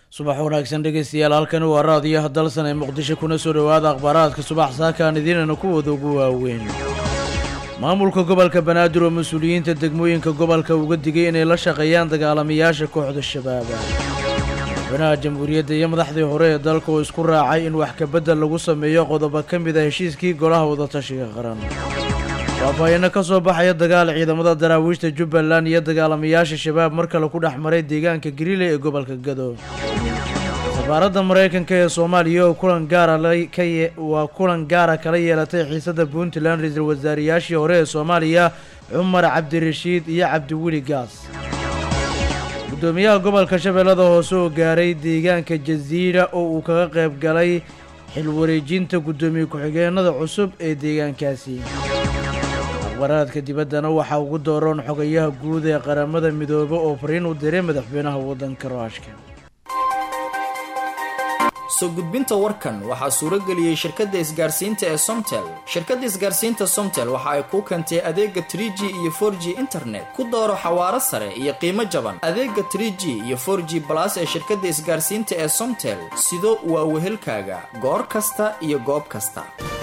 subax wanaagsan dhegaystayaal halkani waa raadiyaha dalsan ee muqdisho kuna soo dhowaada akhbaaraadka subax saakaan idiinana kuwooda ugu waaweyn maamulka gobolka banaadir oo mas-uuliyiinta degmooyinka gobolka uga digay inay la shaqeeyaan dagaalamayaasha kooxda shabaaba madaxweynaha jamhuuriyadda iyo madaxdii hore ee dalka oo isku raacay in wax kabedel lagu sameeyo qodobo ka mid a heshiiskii golaha wadatashiga qaran faahfaahiino ka soo baxaya dagaal ciidamada daraawiishta jubbaland iyo dagaalamayaasha shabaab mar kale ku dhex maray deegaanka gariile ee gobolka gado safaaradda maraykanka ee soomaaliya oo kulan gaara waa kulan gaara kala yeelatay xiisada puntland ra-iisul wasaarayaashii hore ee soomaaliya cumar cabdirashiid iyo cabdiweli gaas guddoomiyaha gobolka shabeellada hoose oo gaaray deegaanka jasiira oo uu kaga qayb galay xil wareejinta guddoomiye ku-xigeenada cusub ee deegaankaasi akhbaraadka dibaddana waxaa ugu dooroon xogayaha guud ee qaramada midoobe oo fariin u diray madaxweynaha waddanka ruushka soo gudbinta warkan waxaa suuro geliyey shirkadda isgaarsiinta ee somtel shirkadda isgaarsiinta somtel waxa ay kuu keentay adeega trie g iyo for g internet ku dooro xawaaro sare iyo qiimo jaban adeega trie g iyo for g balas ee shirkadda isgaarsiinta ee somtel sido waa wehelkaaga goor kasta iyo goob kasta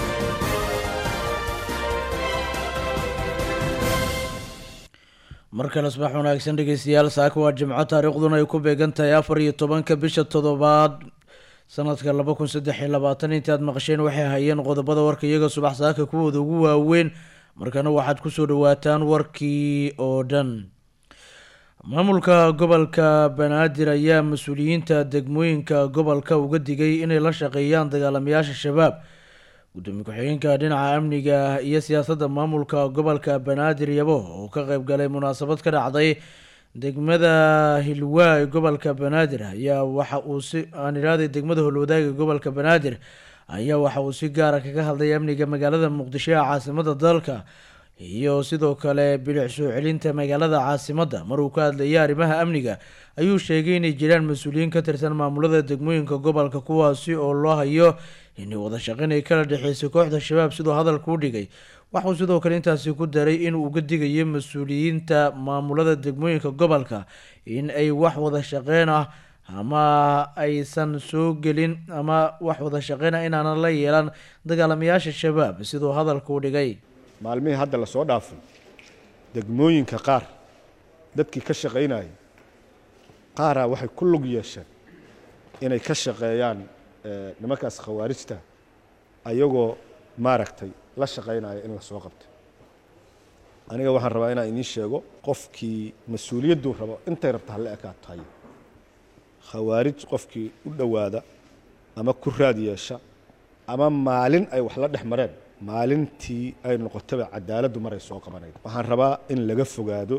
mar kale subax wanaagsan dhegeystayaal saaka waa jimco taariikhduna ay ku beegan tahay afar iyo tobanka bisha toddobaad sanadka laba kun saddex iyo labaatan intii aad maqasheen waxay hayeen qodobada warka iyaga subax saaka kuwooda ugu waaweyn markana waxaad kusoo dhawaataan warkii oo dhan maamulka gobolka banaadir ayaa mas-uuliyiinta degmooyinka gobolka uga digay inay la shaqeeyaan dagaalamayaasha shabaab gudoomiye ku-xigeenka dhinaca amniga iyo siyaasadda maamulka gobolka banaadir yabo oo ka qeyb galay munaasabad ka dhacday degmada hilwaa ee gobolka banaadir ayaa waxa uu si aan idhahday degmada holwadaaga gobolka banaadir ayaa waxa uu si gaara kaga hadlay amniga magaalada muqdisho ee caasimada dalka iyo sidoo kale bilic soo celinta magaalada caasimadda maruu ka hadlayay arrimaha amniga ayuu sheegay inay jiraan mas-uuliyiin ka tirsan maamulada degmooyinka gobolka kuwaasi oo loo hayo inay wada shaqeyn ay kala dhexeysay kooxda shabaab siduu hadalka u dhigay waxuu sidoo kale intaasi ku daray inuu uga digayo mas-uuliyiinta maamulada degmooyinka gobolka in ay wax wada shaqeyn ah ama aysan soo gelin ama wax wada shaqeyn ah inaanan la yeelan dagaalamayaasha shabaab siduu hadalka u dhigay maalmihii hadda lasoo dhaafay degmooyinka qaar dadkii ka shaqaynayay qaaraa waxay ku lug yeesheen inay ka shaqeeyaan nimankaas khawaarijta ayagoo maaragtay la shaqaynaya in lasoo qabto aniga waxaan rabaa inaan idiin sheego qofkii mas-uuliyadduu rabo intay rabta hala ekaato hayo khawaarij qofkii u dhowaada ama ku raad yeesha ama maalin ay wax la dhex mareen maalintii ay noqotaba cadaaladdu maray soo qabanayd waxaan rabaa in laga fogaado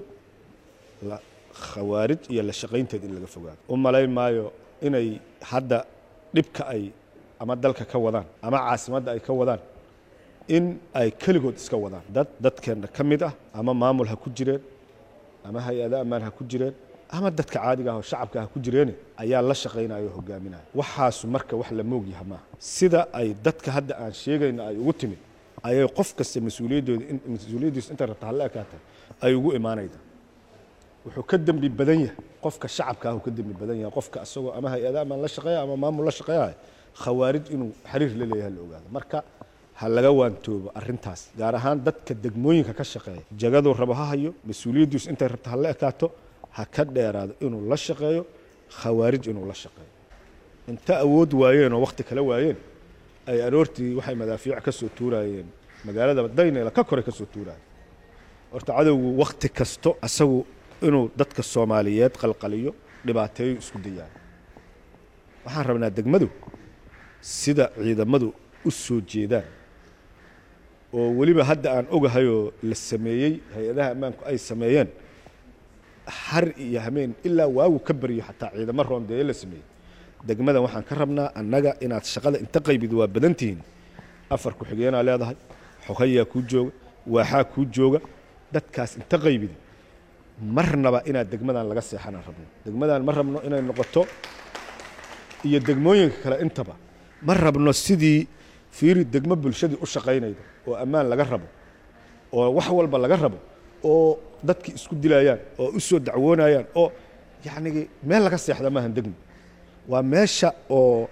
khawaarij iyo la shaqaynteed in laga fogaado u malayn maayo inay hadda dhibka ay ama dalka ka wadaan ama caasimadda ay ka wadaan in ay keligood iska wadaan dad dadkeenna ka mid ah ama maamul ha ku jireen ama hay-ado ammaan ha ku jireen ama dadka caadiga ah oo shacabka ha ku jireene ayaa la shaqaynaya oo hogaaminaya waxaasu marka wax la moogyaha maaha sida ay dadka hadda aan sheegayna ay ugu timid ayay qof kasta mas-uuliyaddooda mas-uuliyaddiisu intay rabta hala ekaatay ay ugu imaanayda wuxuu ka dembi badan yahay qofka shacabka ah uu ka dembi badan yahay qofka isagoo ama hay-ada amaan la shaqeeya ama maamul la shaqeeyahay khawaarij inuu xiriir la leeyahay la ogaado marka ha laga waantoobo arrintaas gaar ahaan dadka degmooyinka ka shaqeeya jagaduu rabo ha hayo mas-uuliyaddiisu intay rabta hala ekaato ha ka dheeraado inuu la shaqeeyo khawaarij inuu la shaqeeyo inta awood waayeen oo wakhti kala waayeen ay aroortii waxay madaafiic ka soo tuuraayeen magaalada daynayla ka koray ka soo tuuraayeen horta cadowgu wakhti kasto asagu inuu dadka soomaaliyeed qalqaliyo dhibaateeyo isku dayaan waxaan rabnaa degmadu sida ciidamadu u soo jeedaan oo weliba hadda aan ogahayoo la sameeyey hay-adaha ammaanku ay sameeyeen har iyo hameen ilaa waagu ka baryo xataa ciidamo roondeeye la sameeyey degmadan waxaan ka rabnaa annaga inaad shaqada inta qaybid waa badan tihiin afar ku-xigeenaa leedahay xogayaa kuu jooga waaxaa kuu jooga dadkaas inta qaybid marnaba inaad degmadan laga seexanaan rabno degmadan ma rabno inay noqoto iyo degmooyinka kale intaba ma rabno sidii fiiri degmo bulshadii u shaqaynayda oo ammaan laga rabo oo wax walba laga rabo oo dadki isku dilayaan oo u soo dacwoonayaan oo yacnigi meel laga seexda maahan degmo waa meesha oo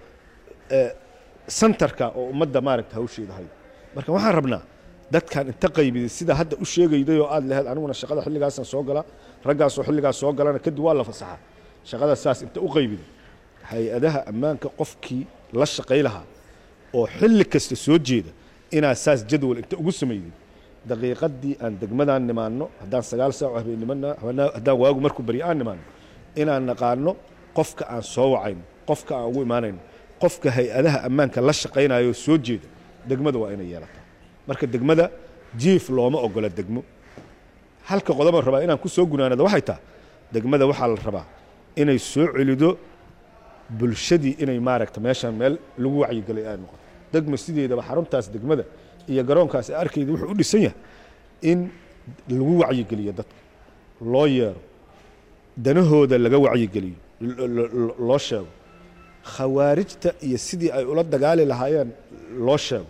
centerka oo ummadda maaragta hawsheeda hayo marka waxaan rabnaa dadkan inta qaybiday sida hadda u sheegayday oo aad lahayd aniguna shaqada xilligaasaan soo galaa raggaasoo xilligaas soo galana kadib waa la fasaxaa shaqada saas inta u qaybiday hay-adaha ammaanka qofkii la shaqay lahaa oo xilli kasta soo jeeda inaad saas jadwal inta ugu samayday daqiiqadii aan degmadaan nimaanno haddaan sagaal saac oo habeennimana haddaan waagu markuu bari aan nimaanno inaan naqaano qofka aan soo wacayno qofka aan ugu imaanayno qofka hay-adaha ammaanka la shaqaynayo soo jeeda degmada waa inay yeelataa marka degmada jiif looma ogola degmo halka qodoban rabaa inaan ku soo gunaanado waxay taha degmada waxaa la rabaa inay soo celido bulshadii inay maaragta meeshaan meel lagu wacyigelay ay noqoto degma sideedaba xaruntaas degmada iyo garoonkaas ee arkayda wuxuu u dhisan yahay in lagu wacyigeliyo dadka loo yeero danahooda laga wacyigeliyo loo sheego khawaarijta iyo sidii ay ula dagaali lahaayeen loo sheego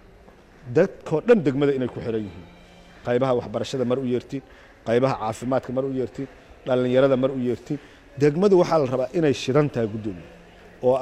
dadkoo dhan degmada inay ku xiran yihiin qaybaha waxbarashada mar u yeertiin qaybaha caafimaadka mar u yeertiin dhallinyarada mar u yeertiin degmadu waxaa la rabaa inay shidan tahay guddoomiye oo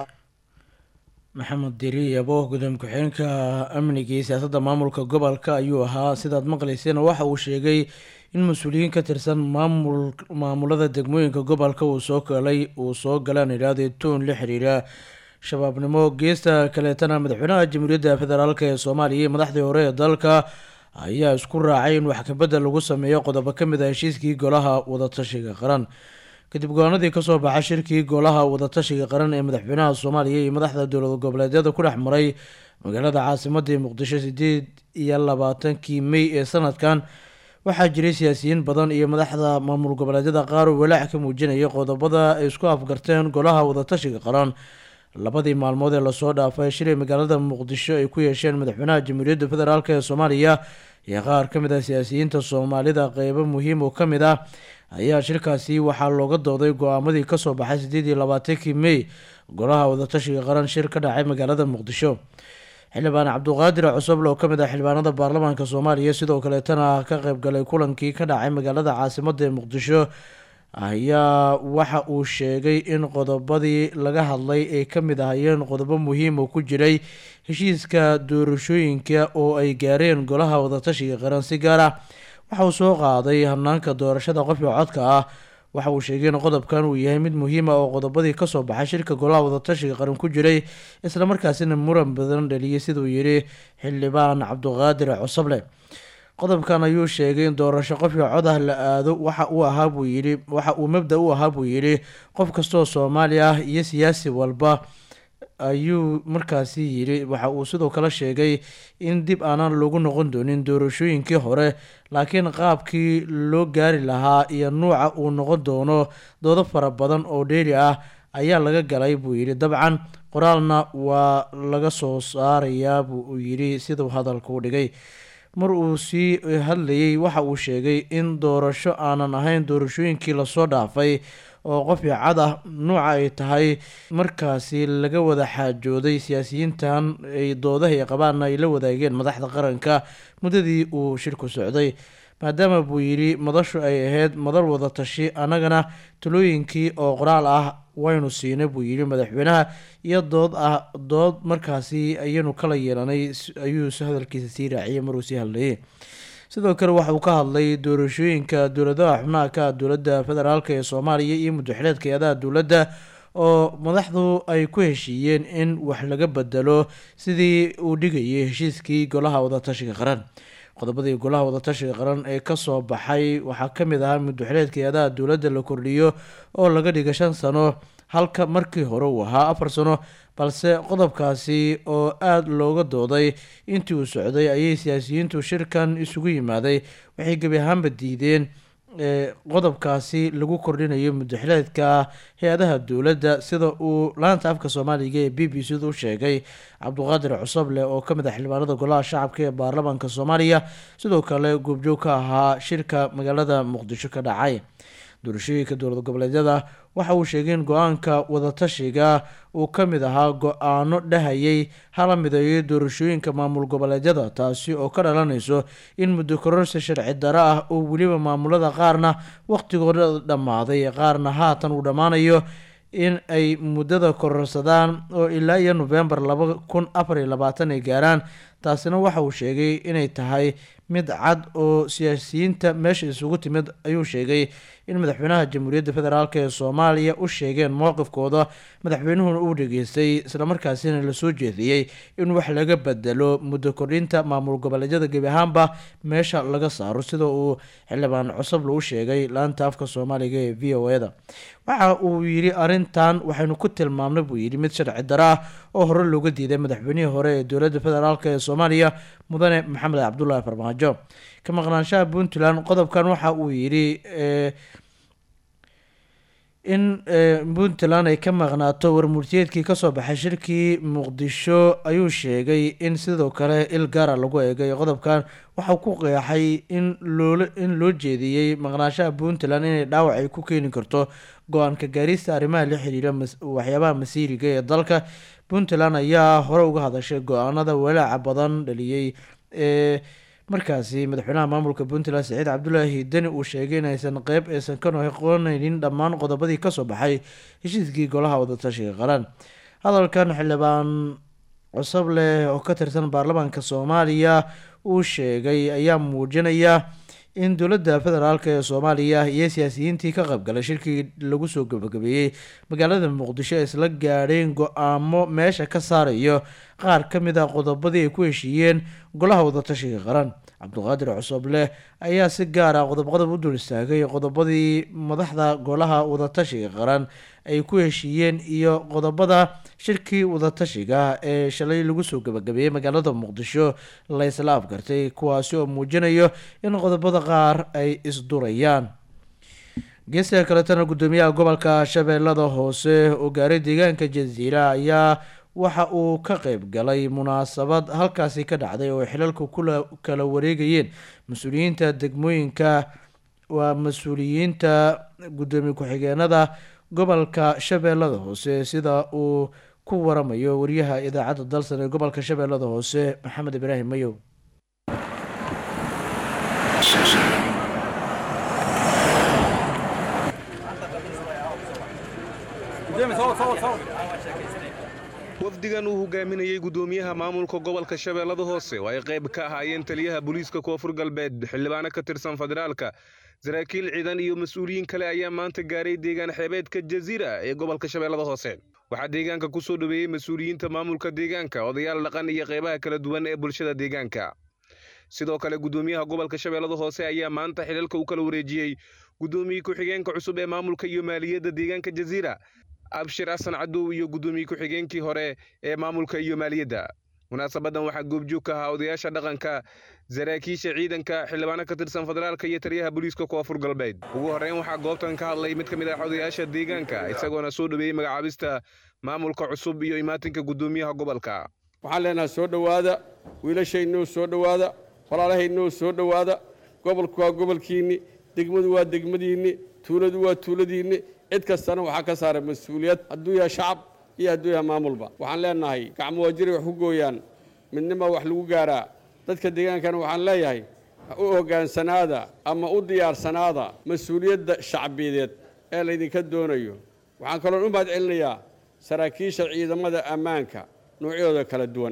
maxamed diri yabo gudoomiye ku-xigeenka amniga iyo siyaasadda maamulka gobolka ayuu ahaa sidaad maqlayseen waxa uu sheegay in mas-uuliyiin ka tirsan maamul maamulada degmooyinka gobolka uu soo galay uu soo galaan idhaahday toon la xiriira shabaabnimo geesta kaleetana madaxweynaha jamhuuriyadda federaalk ee soomaaliya iyo madaxdii hore ee dalka ayaa isku raacay in wax kabedel lagu sameeyo qodobo ka mid ah heshiiskii golaha wadatashiga qaran kadib go-aanadii kasoo baxa shirkii golaha wadatashiga qaran ee madaxweynaha soomaaliya iyo madaxda dowlad goboleedyada ku dhex maray magaalada caasimadii muqdisho sideed iyo labaatankii mey ee sanadkan waxaa jiray siyaasiyiin badan iyo madaxda maamul goboleedyada qaar oo walaac ka muujinaya qodobada ay isku afgarteen golaha wadatashiga qaran labadii maalmood ee lasoo dhaafay shilay magaalada muqdisho ay ku yeesheen madaxweynaha jamhuuriyadda federaalk ee soomaaliya iyo qaar ka mid ah siyaasiyiinta soomaalida qeybo muhiim oo ka mid ah ayaa shirkaasi waxaa looga dooday go-aamadii kasoo baxay sideed iyo labaatankii mey golaha wadatashiga qaran shir ka dhacay magaalada muqdisho xildhibaan cabduqaadir cusuble oo ka mid ah xildhibaanada baarlamaanka soomaaliya sidoo kaleetana ka qeybgalay kulankii ka dhacay magaalada caasimada ee muqdisho ayaa waxa uu sheegay in qodobadii laga hadlay ay ka mid ahayeen qodobo muhiim oo ku jiray heshiiska doorashooyinka oo ay gaareen golaha wadatashiga qaran si gaar ah waxa uu soo qaaday hanaanka doorashada qofka codka ah waxa uu sheegay in qodobkan uu yahay mid muhiim ah oo qodobadii kasoo baxay shirka golaha wadatashiga qaran ku jiray islamarkaasina muran badan dhaliyay siduu yidhi xildhibaan cabduqaadir cusable qodobkan ayuu sheegay in doorasho qofka cod ah la aado waxa uu ahaa buu yidhi waxa uu mabda u ahaa buu yidhi qof kastoo soomaali ah iyo siyaasi walba ayuu markaasi yidhi waxa uu sidoo kale sheegay in dib aanan lagu noqon doonin doorashooyinkii hore laakiin qaabkii loo gaari lahaa iyo nuuca uu noqon doono doodo fara badan oo dheeri ah ayaa laga galay buu yidhi dabcan qoraalna waa laga soo saarayaa buu yidhi siduu hadalka u dhigay mar uu sii hadlayay waxa uu sheegay in doorasho aanan ahayn doorashooyinkii lasoo dhaafay oo qofkii cad ah nuuca ay tahay markaasi laga wada xaajooday siyaasiyiintan ay doodaha ay qabaanna ay la wadaageen madaxda qaranka muddadii uu shirku socday maadaama buu yidhi madashu ay ahayd madal wada tashi annagana talooyinkii oo qoraal ah waynu siinay buu yidhi madaxweynaha iyo dood ah dood markaasi ayaynu kala yeelanay ayuu hadalkiisa sii raaciyay maruu sii hadlayay sidoo kale waxa uu ka hadlay doorashooyinka dowladaha xubnaha ka dowladda federaalk ee soomaaliya iyo muddaxileedka hay-adaha dowladda oo madaxdu ay ku heshiiyeen in wax laga bedelo sidii uu dhigayay heshiiskii golaha wadatashiga qaran qodobadii golaha wadatashiga qaran ee kasoo baxay waxaa kamid ahaa muddaxileedka hay-adaha dowladda la kordhiyo oo laga dhiga shan sano halka markii hore uu ahaa afar sano balse qodobkaasi oo aada looga dooday intii uu socday ayay siyaasiyiintu shirkan isugu yimaaday waxay gebi ahaanba diideen qodobkaasi lagu kordhinayo muddaxileedka hay-adaha dowladda sida uu laanta afka soomaaliga ee b b c du sheegay cabduqaadir cusable oo kamid ah xildhibaanada golaha shacabka ee baarlamaanka soomaaliya sidoo kale goobjoog ka ahaa shirka magaalada muqdisho ka dhacay doorashooyinka dowlad goboleedyada waxa uu sheegay in go-aanka wadatashiga uu ka mid ahaa go-aano dhahayay hala mideeyo doorashooyinka maamul goboleedyada taasi oo ka dhalanayso in muddo kororsi sharci daro ah oo weliba maamulada qaarna waqtigooda dhammaaday qaarna haatan uu dhammaanayo in ay muddada kororsadaan oo ilaa iyo nofembar laba kun afar iyo labaatan ay gaaraan taasina waxa uu sheegay inay tahay mid cad oo siyaasiyiinta meesha isugu timid ayuu sheegay in madaxweynaha jamhuuriyadda federaalk ee soomaaliya u sheegeen mowqifkooda madaxweynuhuna uu dhageystay islamarkaasina lasoo jeediyey in wax laga bedelo muddo kordhinta maamul goboleedyada gebi ahaanba meesha laga saaro sida uu xildhibaan cusubla u sheegay laanta afka soomaaliga ee v o e-da waxa uu yidhi arrintan waxaynu ku tilmaamnay buu yidhi mid sharci daro ah oo hore looga diiday madaxweynihii hore ee dowladda federaalk ee soomaaliya mudane maxamed cabdulaahi farmaajo ka maqnaanshaha puntland qodobkan waxa uu yidhi in puntland ay ka maqnaato warmurtiyeedkii kasoo baxay shirkii muqdisho ayuu sheegay in sidoo kale il gaara lagu eegay qodobkan waxau ku qeexay in loola in loo jeediyey maqnaanshaha puntland inay dhaawac ay ku keeni karto go-aanka gaarista arrimaha la xiriira waxyaabaha masiiriga ee dalka puntland ayaa hore uga hadashay go-aanada walaaca badan dhaliyey ee markaasi madaxweynaha maamulka puntland saciid cabdulaahi deni uu sheegay inaysan qeyb aysan ka noqoneynin dhammaan qodobadii kasoo baxay heshiiskii golaha wadatashiga qaran hadalkan xildhibaan cusub leh oo ka tirsan baarlamaanka soomaaliya uu sheegay ayaa muujinaya in dowladda federaalk ee soomaaliya iyo siyaasiyiintii ka qaybgalay shirkii lagu soo gabagabeeyey magaalada muqdisho ay isla gaadheen go-aamo meesha ka saarayo qaar ka mid a qodobadii ay ku heshiiyeen golaha wadatashiga qaran cabduqaadir cusubleh ayaa si gaar ah qodob qodob u dul istaagay qodobadii madaxda golaha wadatashiga qaran ay ku heshiiyeen iyo qodobada shirkii wadatashiga ee shalay lagu soo gabagabeeyey magaalada muqdisho la isla afgartay kuwaasi oo muujinayo in qodobada qaar ay isdurayaan geeska kaletana guddoomiyaha gobolka shabeellada hoose oo gaaray deegaanka jaziira ayaa waxa uu ka qeyb galay munaasabad halkaasi ka dhacday oo xilalka kala wareegayeen mas-uuliyiinta degmooyinka waa mas-uuliyiinta guddoomiye ku-xigeenada gobolka shabeellada hoose sida uu ku waramayo wariyaha idaacadda dalsan ee gobolka shabeellada hoose maxamed ibraahim mayow wafdigan uu hogaaminayey guddoomiyaha maamulka gobolka shabeellada hoose oo ay qayb ka ahaayeen taliyaha booliiska koonfur galbeed xildhibaano ka tirsan federaalka saraakiil ciidan iyo mas-uuliyiin kale ayaa maanta gaaray deegaan xeebeedka jaziira ee gobolka shabeellada hoose waxaa deegaanka ku soo dhoweeyey mas-uuliyiinta maamulka deegaanka odayaal dhaqan iyo qaybaha kala duwan ee bulshada deegaanka sidoo kale guddoomiyaha gobolka shabeellada hoose ayaa maanta xilalka u kala wareejiyey guddoomiye ku-xigeenka cusub ee maamulka iyo maaliyadda deegaanka jaziira abshir xasan cadow iyo guddoomiye ku-xigeenkii hore ee maamulka iyo maaliyadda munaasabadan waxaa goobjoog ka ahaa odayaasha dhaqanka saraakiisha ciidanka xildhibaano ka tirsan federaalka iyo taliyaha booliiska koonfur galbeed ugu horreyn waxaa goobtan ka hadlay mid ka mid ah odayaasha deegaanka isagoona soo dhoweeyey magacaabista maamulka cusub iyo imaatinka guddoomiyaha gobolka waxaan leenahay soo dhowaada wiilashaynoo soo dhowaada walaalahaynoo soo dhowaada gobolku waa gobolkiinni degmadu waa degmadiinni tuuladu waa tuuladiinni cid kastana waxaa ka saara mas-uuliyad hadduu yahay shacab iyo hadduu yahay maamulba waxaan leenahay gacmo waajiri wax ku gooyaan midnima wax lagu gaaraa dadka deegaankana waxaan leeyahay u hoggaansanaada ama u diyaarsanaada mas-uuliyadda shacbiyadeed ee laydinka doonayo waxaan kaloon u mahad celinayaa saraakiisha ciidamada ammaanka noocyadooda kala duwan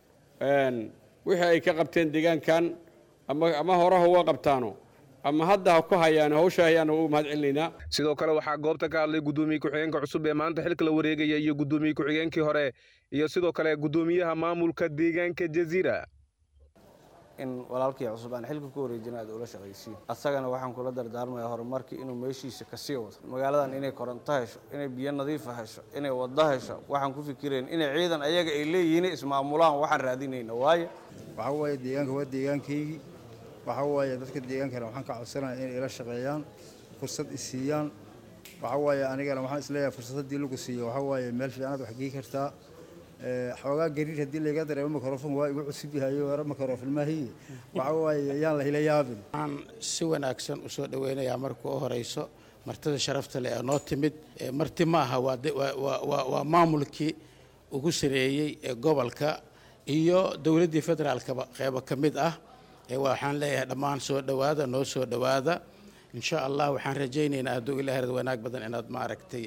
wixii ay ka qabteen deegaankan ama horaha uga qabtaano ama hadda ha ku hayaan hawsha hayaan u mahad celinaynaa sidoo kale waxaa goobta ka hadlay guddoomiye ku-xigeenka cusub ee maanta xilka la wareegaya iyo guddoomiye ku-xigeenkii hore iyo sidoo kale guddoomiyaha maamulka deegaanka jaziira in walaalkii cusub aan xilka ku wareejina aad ula shaqaysiin asagana waxaan kula dardaarmayaa horumarkii inuu meeshiisa kasii wado magaaladan inay koronto hesho inay biyo nadiifa hesho inay waddo hesho waxaan ku fikirayn inay ciidan ayaga ay leeyihiin ismaamulaan waxaan raadinayna waayo waxaa waaye deegaanka waa deegaankaygii waxaa waaye dadka deegaankana waxaan ka codsanaya inay ila shaqeeyaan fursad isiiyaan waxaa waaye anigana waxaan isleeyahay fursad haddii lagu siiyo waxaa waaye meel fiicanaad wax gii kartaa xoogaa gariir haddii layga dareemo mikrofon waa igu cusub yahay hore mikrofon maahiye waxaa waaye yaan la hila yaabin waxaan si wanaagsan u soo dhoweynayaa marka u horeyso martida sharafta leh ee noo timid marti ma aha waa maamulkii ugu sareeyey ee gobolka iyo dowladdii federaalkaba qeybo ka mid ah waxaan leeyahay dhammaan soo dhowaada noo soo dhowaada insha allah waxaan rajaynaynaa hadduu ilaahay wanaag badan inaad maaragtay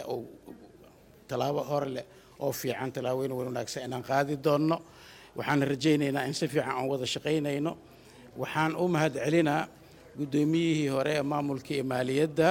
tallaabo hore leh oo fiican tallaabooyin wanaagsan inaan qaadi doonno waxaan rajaynaynaa in si fiican aan wada shaqaynayno waxaan u mahad celinaa guddoomiyihii hore ee maamulka iyo maaliyadda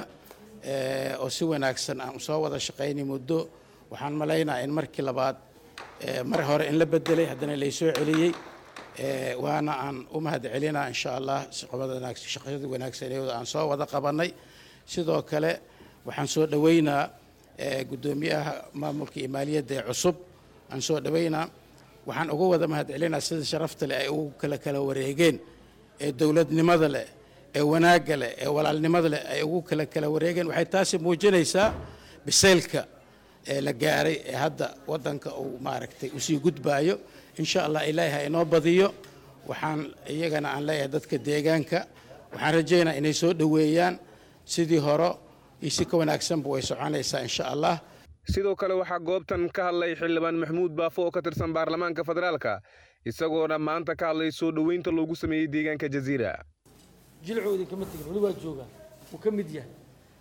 oo si wanaagsan aan soo wada shaqaynay muddo waxaan malaynaa in markii labaad mar hore in la bedelay haddana laysoo celiyey waana aan u mahad celinaa insha allah shaqadii wanaagsaneed aan soo wada qabanay sidoo kale waxaan soo dhoweynaa guddoomiyaha maamulka iyo maaliyadda ee cusub aan soo dhoweynaa waxaan uga wada mahad celinaa sida sharafta leh ay ugu kala kala wareegeen ee dowladnimada leh ee wanaagga leh ee walaalnimada leh ay ugu kala kala wareegeen waxay taasi muujinaysaa bisaylka ee la gaaray ee hadda waddanka uu maaragtay usii gudbaayo insha allah ilaahi ha inoo badiyo waxaan iyagana aan leeyahay dadka deegaanka waxaan rajaynaa inay soo dhoweeyaan sidii hore iyo si ka wanaagsanba way soconaysaa insha allah sidoo kale waxaa goobtan ka hadlay xildhibaan maxamuud baafo oo ka tirsan baarlamaanka federaalka isagoona maanta ka hadlay soo dhoweynta loogu sameeyey deegaanka jaziira jilcoodii kama tegin weli waa joogaan wuu ka mid yahay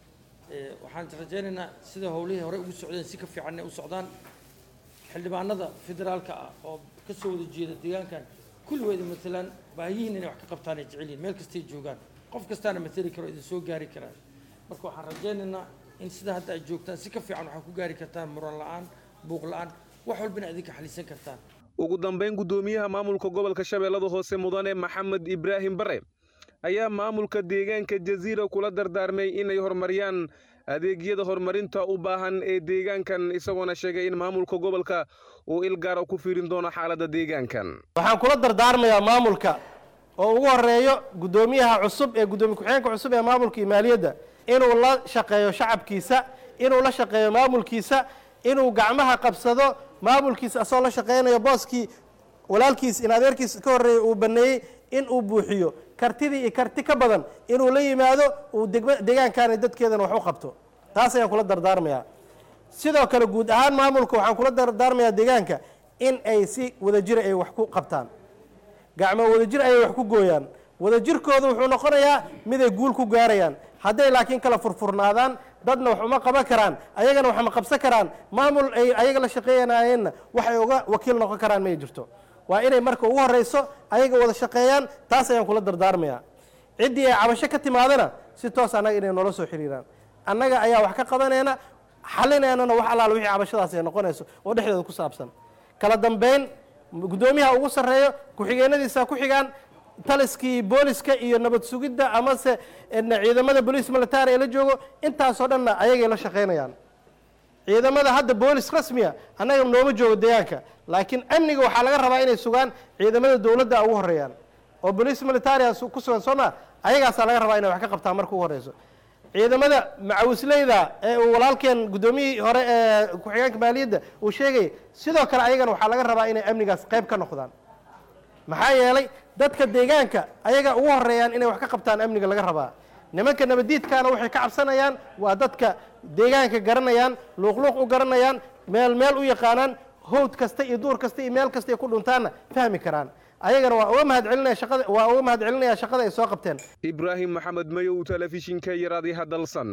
waxaan rajaynaynaa sida howlihii hore ugu socdeen si ka fiican inay u socdaan xildhibaanada federaalka ah oo ka soo wada jeeda deegaankan kulligoeda matalaan baahiyihiin inay wax ka qabtaan ay jecel yihin meel kastay joogaan qof kastaana matali karo idin soo gaari karaan marka waxaan rajaynaynaa in sida hadda ay joogtaan si ka fiican waxaa ku gaari kartaan muran la-aan buuq la-aan wax walbana idinka xalisan kartaan ugu dambayn guddoomiyaha maamulka gobolka shabeellada hoose mudane maxamed ibraahim bare ayaa maamulka deegaanka jaziira kula dardaarmay inay horumariyaan adeegyada horumarinta u baahan ee deegaankan isagoona sheegay in maamulka gobolka uu ilgaara ku fiirin doono xaaladda deegaankan waxaan kula dardaarmayaa maamulka oo ugu horeeyo guddoomiyaha cusub ee guddoomiye ku-xigeenka cusub ee maamulka iyo maaliyadda inuu la shaqeeyo shacabkiisa inuu la shaqeeyo maamulkiisa inuu gacmaha qabsado maamulkiisa asagoo la shaqeynayo booskii walaalkiis in adeerkiis ka horreeyey uu baneeyey in uu buuxiyo kartidii iyo karti ka badan inuu la yimaado uu degma deegaankaana dadkeedana wax u qabto taas ayaan kula dardaarmayaa sidoo kale guud ahaan maamulka waxaan kula dardaarmayaa deegaanka in ay si wadajira ay wax ku qabtaan gacmo wadajir ayay wax ku gooyaan wadajirkooda wuxuu noqonayaa miday guul ku gaarayaan hadday laakiin kala furfurnaadaan dadna wax uma qaban karaan ayagana wax ma qabsan karaan maamul ay ayaga la shaqeeyanayeenna waxay uga wakiil noqon karaan may jirto waa inay marka ugu horeyso ayaga wada shaqeeyaan taas ayaan kula dardaarmayaa ciddii ay cabasho ka timaadana si toos annaga inay noola soo xiriiraan annaga ayaa wax ka qabanayna xalinaynana wax allaal wixii cabashadaas ay noqonayso oo dhexdeeda ku saabsan kala dambeyn guddoomiyaha ugu sarreeyo ku-xigeenadiisa ku xigaan taliskii booliska iyo nabad sugidda amase ciidamada boliis military ee la joogo intaasoo dhanna ayagay la shaqaynayaan ciidamada hadda boolis rasmiya annaga nooma joogo deegaanka laakiin amniga waxaa laga rabaa inay sugaan ciidamada dowladda ugu horeeyaan oo boliis militaria ku sugan soo maa ayagaasaa laga rabaa inay wax ka qabtaan marka ugu horeyso ciidamada macawisleyda ee uu walaalkeen guddoomiyihii hore ee ku-xigeenka maaliyadda uu sheegayay sidoo kale ayagana waxaa laga rabaa inay amnigaas qayb ka noqdaan maxaa yeelay dadka deegaanka ayaga ugu horeeyaan inay wax ka qabtaan amniga laga rabaa nimanka nabadiidkaana waxay ka cabsanayaan waa dadka deegaanka garanayaan luuqluuq u garanayaan meel meel u yaqaanaan howd kasta iyo duur kasta iyo meel kasta ay ku dhuntaanna fahmi karaan ayagana waa uga mahad celinaya shaqada waa uga mahad celinaya shaqada ay soo qabteen ibraahim maxamed mayow telefishinka iyo raadiyaha dalsan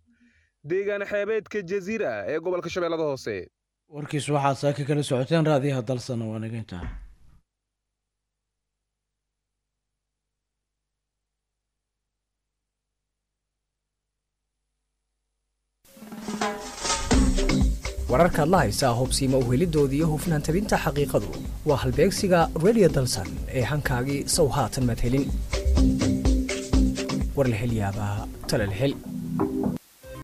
deegaan xeebeedka jaziira ee gobolka shabeellada hoose warkiis waxaad saaka kala socoteen raadiyaha dalsan waa naga intaa wararkaad la haysaa hubsiima uhelidoodii iyo hufnaan tabinta xaqiiqadu waa halbeegsiga redio dalsan ee hankaagii sow haatan maad helin war la hel yaabaa tale la hel